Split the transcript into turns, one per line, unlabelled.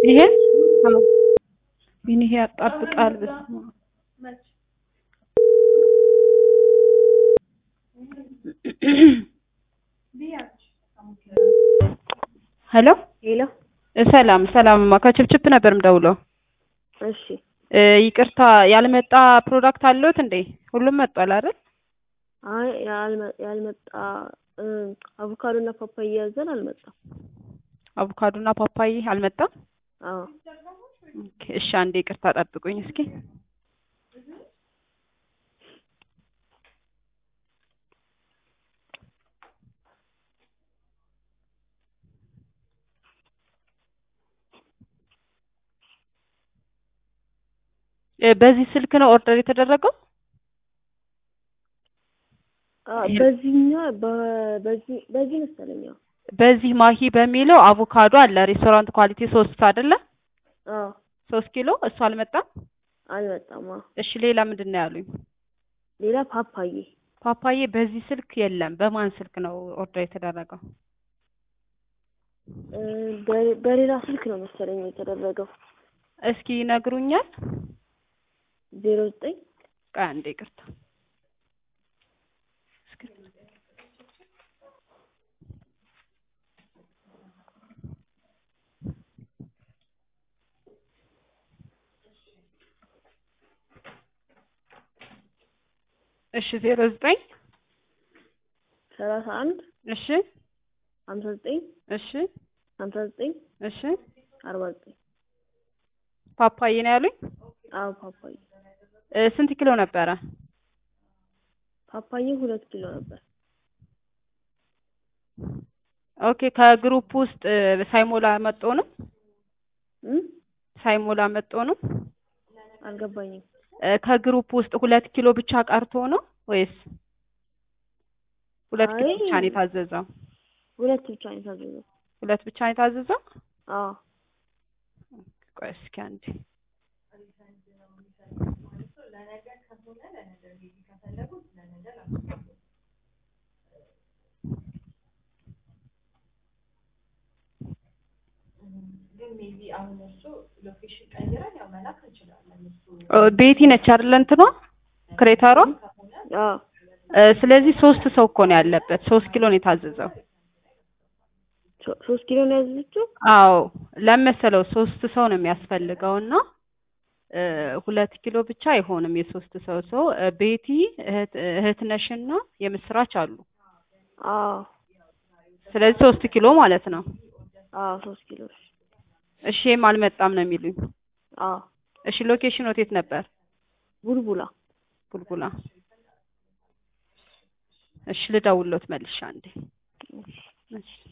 ይሄ አዎ ግን ይሄ ያጣብቃል። በስመ አብ ሄሎ
ሄሎ
ሰላም ሰላምማ ከችፕችፕ ነበር የምደውለው።
እሺ
እ ይቅርታ ያልመጣ ፕሮዳክት አለዎት እንዴ? ሁሉም መጥቷል አይደል?
አይ ያልመ- ያልመጣ እ አቮካዶ እና ፓፓያ ያዘን አልመጣም።
አቮካዶና ፓፓዬ አልመጣም።
አዎ
ኦኬ፣ እሺ አንዴ ይቅርታ ጠብቁኝ እስኪ። እ በዚህ ስልክ ነው ኦርደር የተደረገው?
አ በዚህኛው በ- በዚህ በዚህ መሰለኝ። አዎ
በዚህ ማሂ በሚለው አቮካዶ አለ ሬስቶራንት ኳሊቲ ሶስት አይደለ?
አዎ
ሶስት ኪሎ እሱ አልመጣም።
አልመጣም። አዎ
እሺ ሌላ ምንድን ነው ያሉኝ?
ሌላ ፓፓዬ
ፓፓዬ በዚህ ስልክ የለም። በማን ስልክ ነው ኦርደር የተደረገው?
እ በ- በሌላ ስልክ ነው መሰለኝ የተደረገው።
እስኪ ይነግሩኛል?
ዜሮ ዘጠኝ
ቆይ አንዴ ይቅርታ። እሺ ዜሮ ዘጠኝ
ሰላሳ አንድ
እሺ
ሀምሳ ዘጠኝ
እሺ
ሀምሳ ዘጠኝ
እሺ
አርባ ዘጠኝ
ፓፓዬ ነው ያሉኝ።
አዎ ፓፓዬ
እ ስንት ኪሎ ነበረ?
ፓፓዬ ሁለት ኪሎ ነበር።
ኦኬ ከግሩፕ ውስጥ እ ሳይሞላ መጦ ነው
እ
ሳይሞላ መጦ ነው።
አልገባኝም።
እ ከግሩፕ ውስጥ ሁለት ኪሎ ብቻ ቀርቶ ነው ወይስ ሁለት ኪሎ
አይ
ብቻ ነው የታዘዘው?
ሁለት ብቻ ነው የታዘዘው።
ሁለት ብቻ ነው የታዘዘው?
አዎ
ቆይ እስኪ አንዴ ኦ ቤቲ ነች አይደለ እንትኗ ክሬተሯ?
አዎ
እ ስለዚህ ሶስት ሰው እኮ ነው ያለበት። ሶስት ኪሎ ነው የታዘዘው።
ሶ- ሶስት ኪሎ ነው ያዘዘችው።
አዎ ለመሰለው ሶስት ሰው ነው የሚያስፈልገው እና እ ሁለት ኪሎ ብቻ አይሆንም የሶስት ሰው ሰው እ ቤቲ እህት እህትነሽና የምስራች አሉ።
አዎ
ስለዚህ ሶስት ኪሎ ማለት ነው።
አዎ ሶስት ኪሎ እሺ።
እሺ ይሄም አልመጣም ነው የሚሉኝ።
አዎ
እሺ ሎኬሽን የት ነበር?
ቡልቡላ
ቡልቡላ። እሺ ልደውልሎት መልሻ አንዴ። እሺ